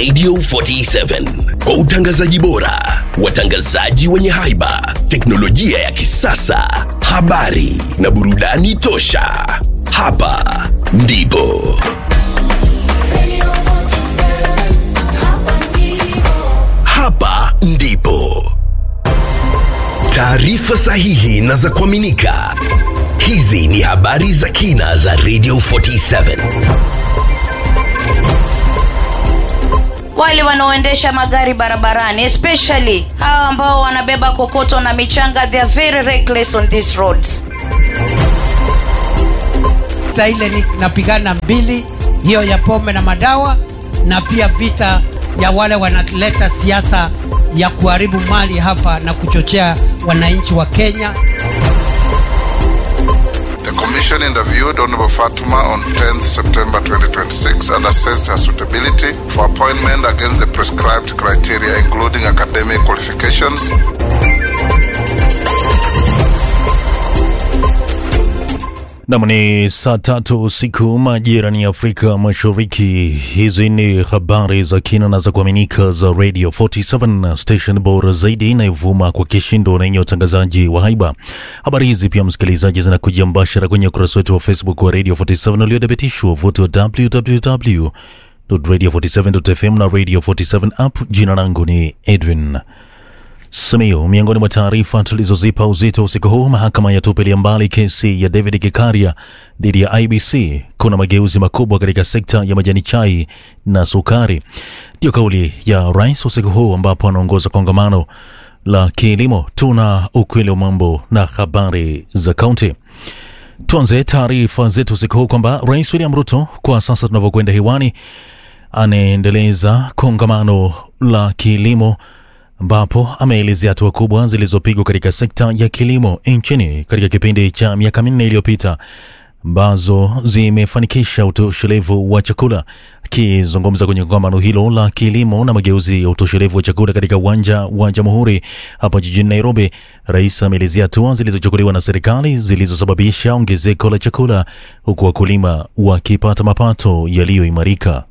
Radio 47 kwa utangazaji bora, watangazaji wenye haiba, teknolojia ya kisasa, habari na burudani tosha. Hapa ndipo hapa ndipo taarifa sahihi na za kuaminika. Hizi ni habari za kina za Radio 47. wale wanaoendesha magari barabarani especially hawa ambao wanabeba kokoto na michanga they are very reckless on these roads vita ile ni napigana mbili hiyo ya pombe na madawa na pia vita ya wale wanaleta siasa ya kuharibu mali hapa na kuchochea wananchi wa Kenya. The commission interviewed Honorable Fatuma on 10th September 2026 and assessed her suitability for appointment against the prescribed criteria including academic qualifications, Nam ni saa tatu usiku majirani ya Afrika Mashariki. Hizi ni habari za kina na za kuaminika za Radio 47 station bora zaidi inayovuma kwa kishindo na yenye utangazaji wa haiba. Habari hizi pia, msikilizaji, zinakuja mbashara kwenye ukurasa wetu wa Facebook wa Radio 47 uliothibitishwa wavuti wa www radio47.fm na Radio 47 app. Jina langu ni Edwin Simiyu. Miongoni mwa taarifa tulizozipa uzito usiku huu, mahakama yatupilia mbali kesi ya David Kikaria dhidi ya IBC. Kuna mageuzi makubwa katika sekta ya majani chai na sukari, ndio kauli ya rais usiku huu, ambapo anaongoza kongamano la kilimo. Tuna ukweli wa mambo na habari za kaunti. Tuanze taarifa zetu usiku huu kwamba Rais William Ruto kwa sasa tunavyokwenda hewani anaendeleza kongamano la kilimo ambapo ameelezea hatua kubwa zilizopigwa katika sekta ya kilimo nchini katika kipindi cha miaka minne iliyopita ambazo zimefanikisha utoshelevu wa chakula. Akizungumza kwenye kongamano hilo la kilimo na mageuzi ya utoshelevu wa chakula katika uwanja wa Jamhuri hapa jijini Nairobi, rais ameelezea hatua zilizochukuliwa na serikali zilizosababisha ongezeko la chakula, huku wakulima wakipata mapato yaliyoimarika.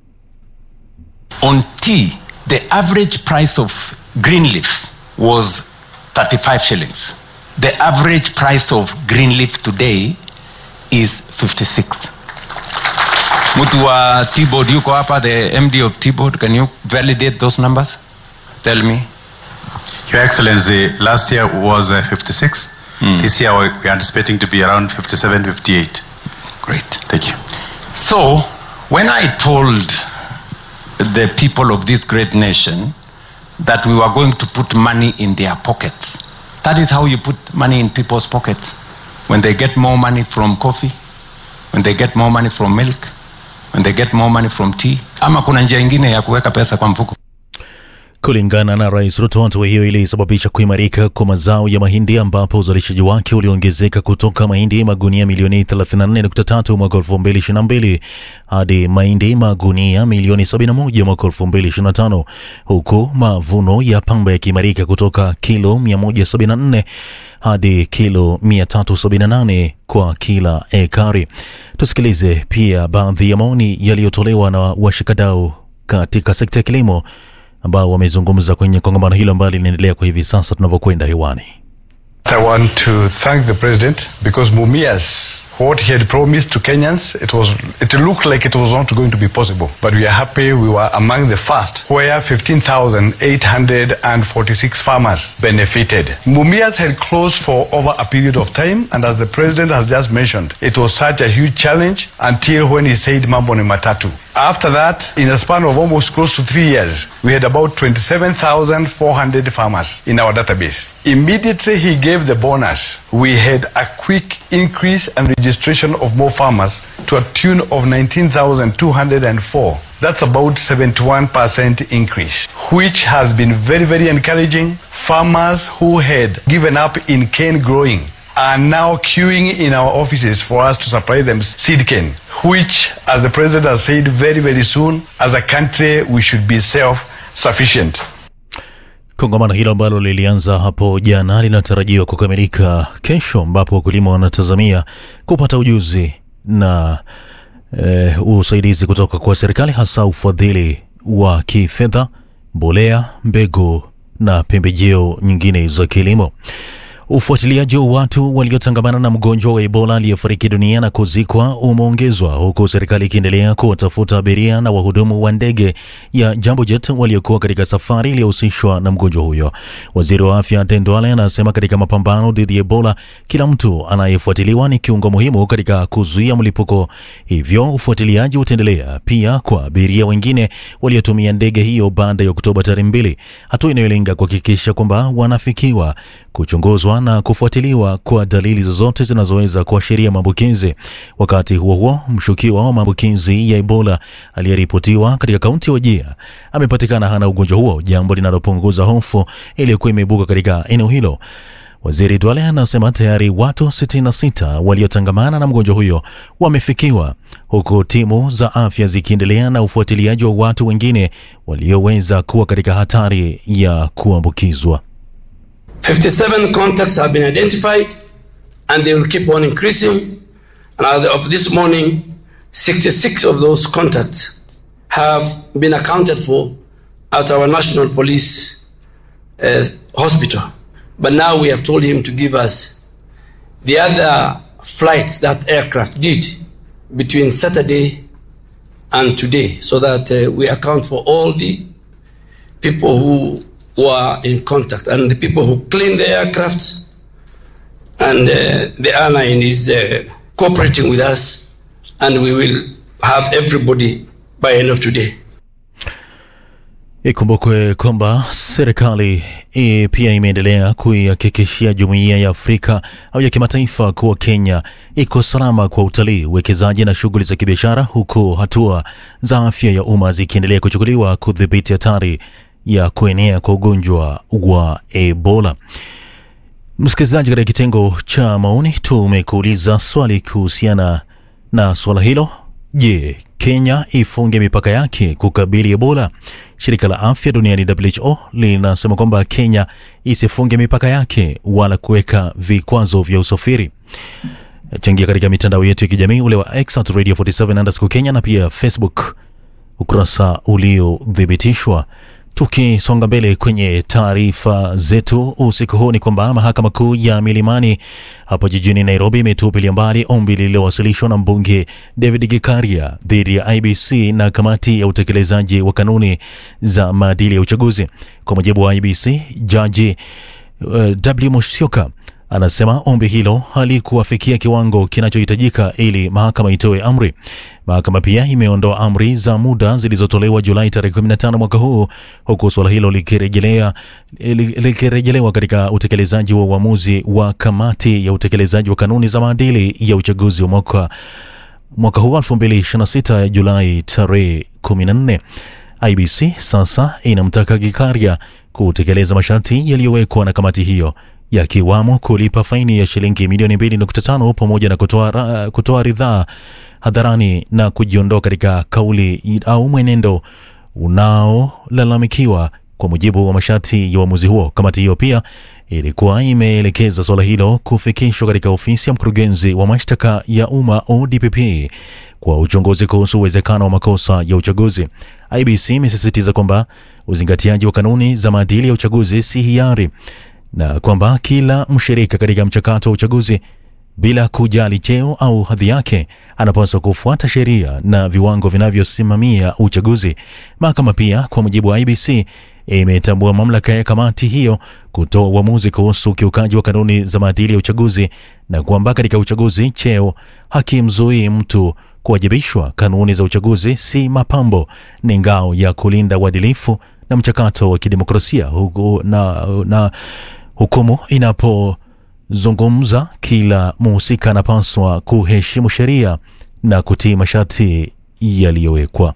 On tea, the average price of green leaf was 35 shillings. The average price of green leaf today is 56. Mtu wa T-board yuko hapa, the MD of T-board, can you validate those numbers? Tell me. Your Excellency, last year was uh, 56. This year we- we're anticipating to be around 57, 58. Great. Thank you. So, when I told the people of this great nation that we were going to put money in their pockets, that is how you put money in people's pockets. When they get more money from coffee, when they get more money from milk, when they get more money from tea. Ama kuna njia ingine ya kuweka pesa kwa mfuko? Kulingana na Rais Ruto, hatua hiyo ilisababisha kuimarika kwa mazao ya mahindi ambapo uzalishaji wake uliongezeka kutoka mahindi magunia milioni 34.3 mwaka 2022 hadi mahindi magunia milioni 71 mwaka 2025, huku mavuno ya pamba yakiimarika kutoka kilo 174 hadi kilo 378 kwa kila ekari. Tusikilize pia baadhi ya maoni yaliyotolewa na washikadau katika sekta ya kilimo ambao wamezungumza kwenye kongamano hilo ambalo linaendelea kwa hivi sasa tunavyokwenda hewani. I want to thank the president because Mumias, what he had promised to Kenyans, it was it looked like it was not going to be possible. But we are happy we were among the first, where 15,846 farmers benefited. Mumias had closed for over a period of time, and as the president has just mentioned, it was such a huge challenge until when he said Mambo ni Matatu. After that, in a span of almost close to three years, we had about 27,400 farmers in our database. Immediately he gave the bonus, we had a quick increase and registration of more farmers to a tune of 19,204. That's about 71% increase, which has been very, very encouraging. Farmers who had given up in cane growing are now queuing in our offices for us to supply them seed cane, which, as the president has said, very, very soon, as a country, we should be self-sufficient. Kongamano hilo ambalo lilianza hapo jana linatarajiwa kukamilika kesho, ambapo wakulima wanatazamia kupata ujuzi na eh, usaidizi kutoka kwa serikali, hasa ufadhili wa kifedha, mbolea, mbegu na pembejeo nyingine za kilimo. Ufuatiliaji wa watu waliotangamana na mgonjwa wa Ebola aliyefariki dunia na kuzikwa umeongezwa huku serikali ikiendelea kuwatafuta abiria na wahudumu wa ndege ya Jambo Jet waliokuwa katika safari iliyohusishwa na mgonjwa huyo. Waziri wa afya Tendwale anasema katika mapambano dhidi ya Ebola, kila mtu anayefuatiliwa ni kiungo muhimu katika kuzuia mlipuko, hivyo ufuatiliaji utaendelea pia kwa abiria wengine waliotumia ndege hiyo baada ya Oktoba tarehe mbili, hatua inayolenga kuhakikisha kwamba wanafikiwa kuchunguzwa na kufuatiliwa kwa dalili zozote zinazoweza kuashiria maambukizi. Wakati huo huo, mshukiwa wa maambukizi ya Ebola aliyeripotiwa katika kaunti ya Wajir amepatikana hana ugonjwa huo, jambo linalopunguza hofu iliyokuwa imeibuka katika eneo hilo. Waziri Duale anasema tayari watu 66 waliotangamana na mgonjwa huyo wamefikiwa, huku timu za afya zikiendelea na ufuatiliaji wa watu wengine walioweza kuwa katika hatari ya kuambukizwa. 57 contacts have been identified and they will keep on increasing. And as of this morning, 66 of those contacts have been accounted for at our National Police uh, Hospital. But now we have told him to give us the other flights that aircraft did between Saturday and today so that uh, we account for all the people who were in contact and the people who clean the aircraft and uh, the airline is uh, cooperating with us and we will have everybody by end of today Ikumbukwe kwamba serikali e, pia imeendelea kuihakikishia jumuiya ya Afrika au ya kimataifa kuwa Kenya iko salama kwa utalii, uwekezaji na shughuli za kibiashara, huku hatua za afya ya umma zikiendelea kuchukuliwa kudhibiti hatari ya kuenea kwa ugonjwa wa Ebola. Msikilizaji, katika kitengo cha maoni tumekuuliza swali kuhusiana na swala hilo. Je, Kenya ifunge mipaka yake kukabili Ebola? Shirika la afya duniani WHO linasema kwamba Kenya isifunge mipaka yake wala kuweka vikwazo vya usafiri. Changia katika mitandao yetu ya kijamii ule wa X at Radio 47 underscore Kenya na pia Facebook ukurasa uliothibitishwa. Tukisonga mbele kwenye taarifa zetu usiku huu ni kwamba mahakama kuu ya Milimani hapo jijini Nairobi imetupilia mbali ombi lililowasilishwa na mbunge David Gikaria dhidi ya IBC na kamati ya utekelezaji wa kanuni za maadili ya uchaguzi. Kwa mujibu wa IBC, jaji uh, W Musyoka anasema ombi hilo halikuwafikia kiwango kinachohitajika ili mahakama itoe amri. Mahakama pia imeondoa amri za muda zilizotolewa Julai tarehe 15 mwaka huu, huku suala hilo likirejelea likirejelewa katika utekelezaji wa uamuzi wa kamati ya utekelezaji wa kanuni za maadili ya uchaguzi wa mwaka mwaka huu 2026 ya Julai tarehe 14. IBC sasa inamtaka Gikaria kutekeleza masharti yaliyowekwa na kamati hiyo yakiwamo kulipa faini ya shilingi milioni 2.5 pamoja na kutoa, kutoa ridhaa hadharani na kujiondoa katika kauli au mwenendo unaolalamikiwa kwa mujibu wa masharti ya uamuzi huo. Kamati hiyo pia ilikuwa imeelekeza suala hilo kufikishwa katika ofisi ya mkurugenzi wa mashtaka ya umma ODPP kwa uchunguzi kuhusu uwezekano wa makosa ya uchaguzi. IBC imesisitiza kwamba uzingatiaji wa kanuni za maadili ya uchaguzi si hiari na kwamba kila mshirika katika mchakato wa uchaguzi bila kujali cheo au hadhi yake anapaswa kufuata sheria na viwango vinavyosimamia uchaguzi. Mahakama pia, kwa mujibu wa IBC, imetambua mamlaka ya kamati hiyo kutoa uamuzi kuhusu ukiukaji wa kanuni za maadili ya uchaguzi na kwamba katika uchaguzi cheo hakimzuii mtu kuwajibishwa. Kanuni za uchaguzi si mapambo, ni ngao ya kulinda uadilifu na mchakato wa kidemokrasia huku na, na hukumu inapozungumza, kila mhusika anapaswa kuheshimu sheria na kutii masharti yaliyowekwa.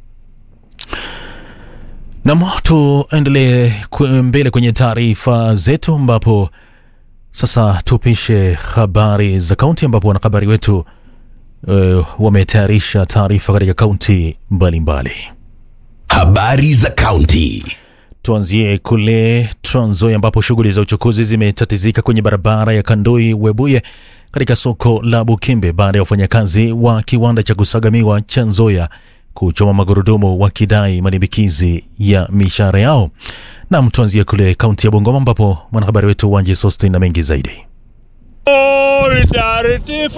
Nam, tuendelee mbele kwenye taarifa zetu, ambapo sasa tupishe habari za kaunti, ambapo wanahabari wetu uh, wametayarisha taarifa katika kaunti mbalimbali. Habari za kaunti. Tuanzie kule Trans Nzoia ambapo shughuli za uchukuzi zimetatizika kwenye barabara ya Kandoi Webuye katika soko la Bukimbe baada ya wafanyakazi wa kiwanda cha kusaga miwa cha Nzoia kuchoma magurudumu wakidai malimbikizi ya mishahara yao. Nam, tuanzia kule kaunti ya Bungoma ambapo mwanahabari wetu Wanje Sostin na mengi zaidi. Solidarity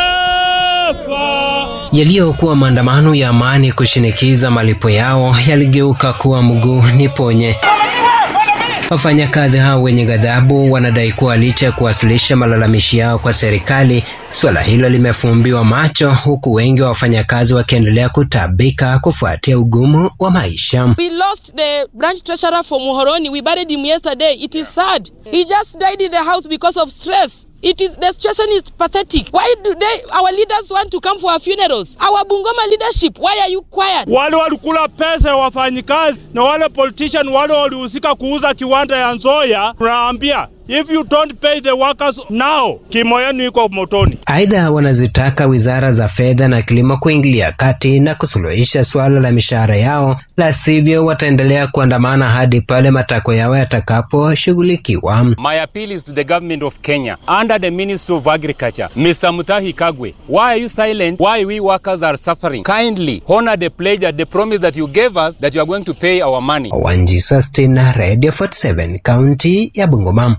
forever. Yaliyokuwa maandamano ya amani kushinikiza malipo yao yaligeuka kuwa mguu ni ponye. Wafanyakazi hao wenye ghadhabu wanadai kuwa licha ya kuwasilisha malalamishi yao kwa serikali, suala hilo limefumbiwa macho, huku wengi wa wafanyakazi wakiendelea kutabika kufuatia ugumu wa maisha. We lost the branch treasurer for Muhoroni. We buried him yesterday. It is sad. He just died in the house because of stress. It is the situation is pathetic. Why do they our leaders want to come for our funerals? Our Bungoma leadership, why are you quiet? Wale walikula pesa ya wafanyikazi na wale politician wale walihusika kuuza kiwanda ya Nzoia, tunaambia if you don't pay the workers now, kimo yenu iko motoni. Aidha, wanazitaka wizara za fedha na kilimo kuingilia kati na kusuluhisha suala la mishahara yao, la sivyo wataendelea kuandamana hadi pale matakwa yao yatakaposhughulikiwa. My appeal is to the government of Kenya under the Ministry of Agriculture, Mr. Mutahi Kagwe. Why are you silent? Why we workers are suffering? Kindly honor the pledge that the promise that you gave us that you are going to pay our money. Wanji Sustin, Radio 47, kaunti ya Bungoma.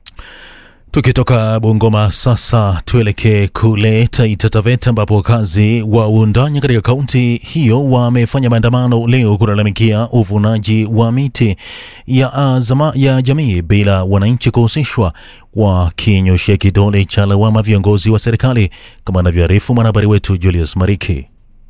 Tukitoka Bungoma sasa tuelekee kule Taita Taveta ambapo wakazi wa Uundanyi katika kaunti hiyo wamefanya maandamano leo kulalamikia uvunaji wa miti ya, azama, ya jamii bila wananchi kuhusishwa, wakinyoshea kidole cha lawama viongozi wa serikali, kama anavyoarifu mwanahabari wetu Julius Mariki.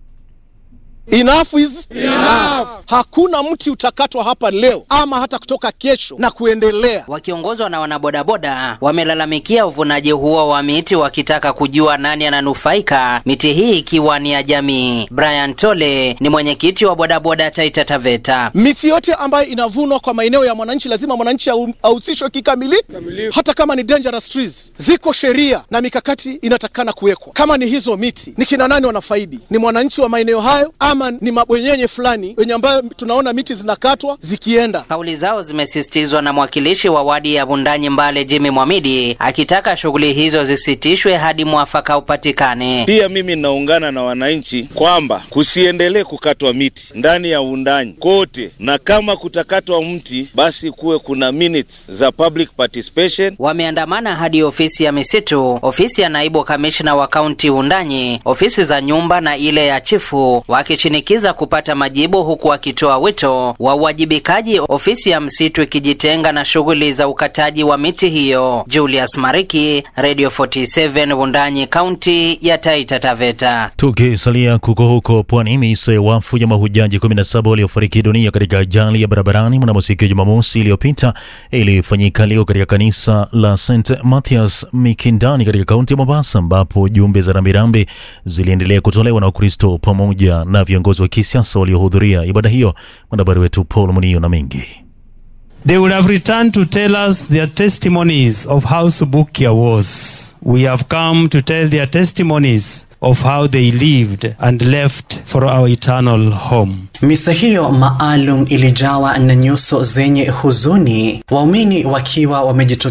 Enough is enough. Hakuna mti utakatwa hapa leo ama hata kutoka kesho na kuendelea. Wakiongozwa na wanabodaboda wamelalamikia uvunaji huo wa miti wakitaka kujua nani ananufaika, miti hii ikiwa ni ya jamii. Brian Tole ni mwenyekiti wa bodaboda Taita Taveta. Miti yote ambayo inavunwa kwa maeneo ya mwananchi lazima mwananchi ahusishwe kikamilifu, hata kama ni dangerous trees. Ziko sheria na mikakati inatakana kuwekwa. Kama ni hizo miti, ni kina nani wanafaidi? Ni mwananchi wa maeneo hayo ama ni mabwenyenye fulani wenye ambayo tunaona miti zinakatwa zikienda. Kauli zao zimesisitizwa na mwakilishi wa wadi ya Bundanyi Mbale Jimmy Mwamidi akitaka shughuli hizo zisitishwe hadi mwafaka upatikane. Pia mimi naungana na wananchi kwamba kusiendelee kukatwa miti ndani ya Undanyi kote, na kama kutakatwa mti basi kuwe kuna minutes za public participation. Wameandamana hadi ofisi ya misitu, ofisi ya naibu kamishna wa kaunti Undanyi, ofisi za nyumba na ile ya chifu wakishinikiza kupata majibu huku wakitoa wito wa uwajibikaji, ofisi ya msitu ikijitenga na shughuli za ukataji wa miti hiyo. Julius Mariki, Radio 47 Wundanyi, kaunti ya Taita Taveta. Tukisalia kuko huko pwani, misa ya wafu ya mahujaji 17 waliofariki dunia katika ajali ya barabarani mnamo siku ya Jumamosi iliyopita ilifanyika leo katika kanisa la St Mathias Mikindani katika kaunti ya Mombasa, ambapo jumbe za rambirambi ziliendelea kutolewa na Wakristo pamoja na viongozi wa kisiasa waliohudhuria ibada hiyo. Mwanahabari wetu Paul Munio na mengi They will have returned to tell us their testimonies of how Subukia was. We have come to tell their testimonies of how they lived and left for our eternal home. Misa hiyo maalum ilijawa na nyuso zenye huzuni, waumini wakiwa wamejitokeza